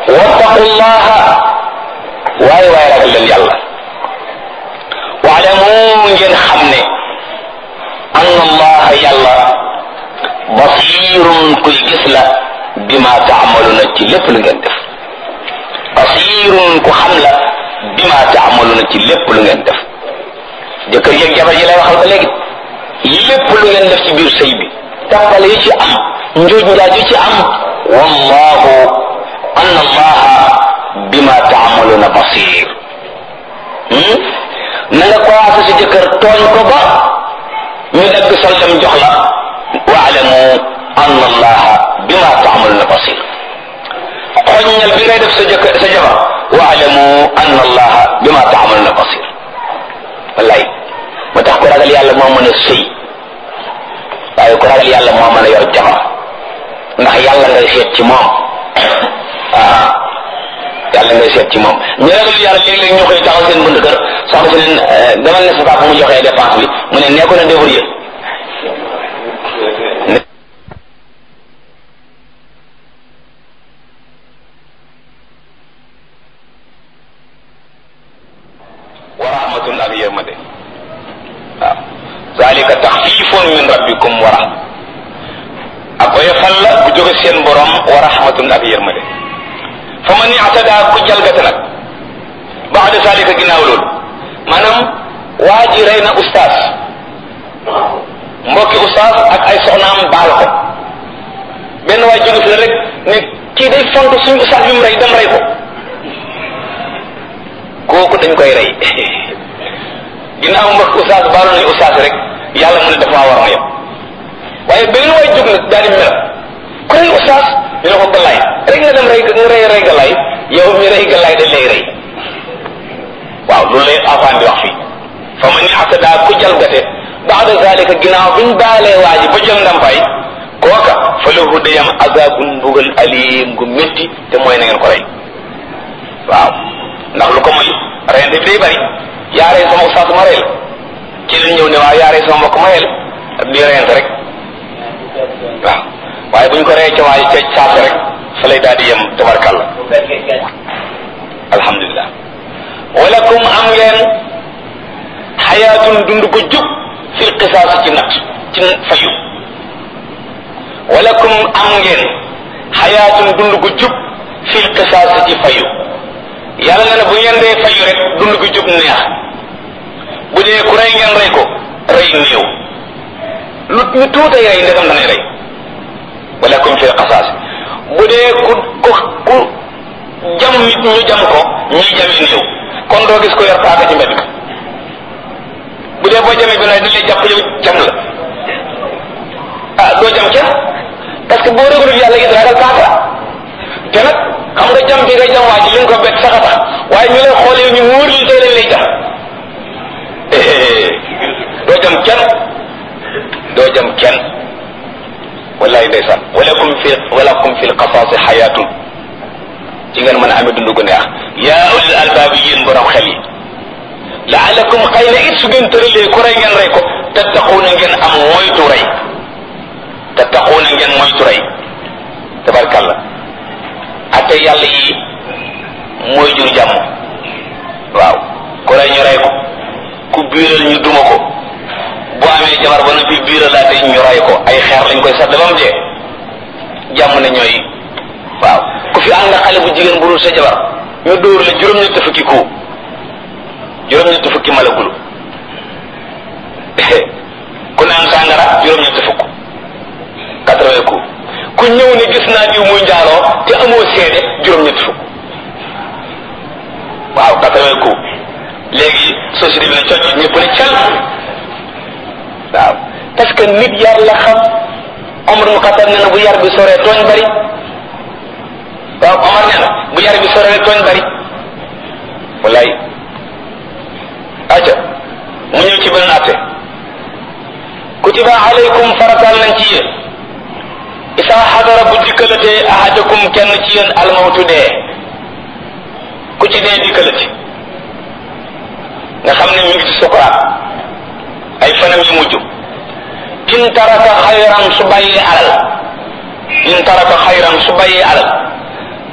wattaqullaha waaye waaye ragal leen yàlla waalamu ngeen xam ne anna allaha yàlla basirun kuy gis la bima taamaluna ci lépp lu ngeen def basirun ku xam la bima taamaluna ci lépp lu ngeen def jëkkër yeeg jabar yi lay waxal ba léegi lépp lu ngeen def ci biir sëy bi tàppale yi ci am njuuj njaaj yi ci am wallahu anna allaha bima taamaluna basir na nga commencé si jëkkër tooñ ko ba ñu dagg sol dem jox la waalamu anna allaha bima taamaluna basir xoññal bi ngay def sa jëkkër sa jabar waalamu anna allaha bima taamaluna basir wallaay moo tax ku ragal yàlla moo mën a sëy waaye ku ragal yàlla moo mën a yor jabar ndax yàlla ngay seet ci moom ah yàlla ngay seet ci moom ñu ragal yàlla léeg-léeg ñu koy taxaw seen bunt kër soxna si leen demal ne sa papa mu joxee dépense bi mu ne nekku na débrouiller wa rahmatun ak yërmande waaw zalika taxfifun min rabbikum wa rahma ak oyofal la bu jóge seen borom wa rahmatun ak yërmande fa man i'tada ku jalgate nag baada zalika ginnaaw loolu maanaam waa ji rey na ustaas mbokki ustaas ak ay soxnaam baal ko benn waay jóge fi la rek ne kii day font suñu ustaas bi mu rey dem rey ko kooku dañ koy rey ginnaaw mbokk ustaas baalu nañu ustaas rek yàlla mu ne dafa war na yem waaye benn waay jóg nag daal di mel ku rey ustaas ñu ne ko galaay rek nga dem rey nga rey rey galaay yow mi rey galaay dañ lay rey waaw loolu lay afaan di wax fii fa man i'tada ku jalgate baada zalika ginnaaw biñ baalee waa ji ba jël ndampaay kooka fa lahu dayam azabun mbugal alim gu métti te mooy na ngeen ko rey waaw ndax lu ko moy reyante bi day bari yaa rey sama ustaas ma rey la ci lañ ñëw ne waaw yaa rey sama mbokk ma rey la ak di reyante rek waaw waaye buñ ko reyee ca waay ca saase rek fa lay daal di yem tabarkalla alhamdulilah walakum am ngeen xayaatun dund ko jub fil qisaas ci nat ci fayu walakum am ngeen xayaatun dund ko jub fil qisaas ci fayu yàlla na ne bu ngeen dee fayu rek dund ko jub neex bu dee ku rey ngeen rey ko rey néew lu ñu tuutay rey ndegam danay rey walakum fil qisaas bu dee ku ku ku jam nit ñu jam ko ñuy jami néew kon doo gis ko yor paaka ci mbedd bu dee boo jamee bi dañ lay jàpp yow jam la ah doo jam kenn parce que boo réglul yàlla it ragal paaka te nag xam nga jam bi nga jam waa ji li nga ko bett sax a tax waaye ñu lay xoolee ñu wóor li tey lañ lay jam doo jam kenn doo jam kenn wallahi ndeysaan walakum fi walakum fi lqasaasi xayaatun ci ngeen mën a amee dund gu neex yaa ulil albaab yéen borom xel yi laalakum xëy na it su ngeen tëralee ku rey ngeen rey ko tattaquuna ngeen am moytu rey tattaquuna ngeen moytu rey tabarkalla ate yàlla yi mooy jur jàmm waaw ku rey ñu rey ko ku biiral ñu duma ko bu amee jabar ba noppi biiralaate ñu rey ko ay xeer lañ koy sadd ba mu dee jàmm ne ñooy waaw ku fi ànd xale bu jigéen bu dul sa jabar ñu dóor la juróom-ñetti fukki ku juróom-ñetti fukki malagulu ku naan sàngara juróom-ñetti fukk quatre-vingts ku ku ñëw ne gis naa diw muy njaaloo te amoo seede juróom-ñetti fukk waaw quatre-vingts ku léegi société bi ne cocc ñëpp ne cal waaw parce que nit yar la xam Omar mu xatar ne na bu yar bi soree tooñ bari waaw Omar nee na bu yar bi soree tooñ bari wallaay aca mu ñëw ci beneen atte kutiba alaykum faratal nañ ci yéen isa xadara bu dikkalatee ahadakum kenn ci yéen almawtu dee ku ci dee dikkalati nga xam ne mi ngi ci sukuraat ay fanam yu mujj in taraka xayran su bàyyee alal in taraka xayran su bàyyee alal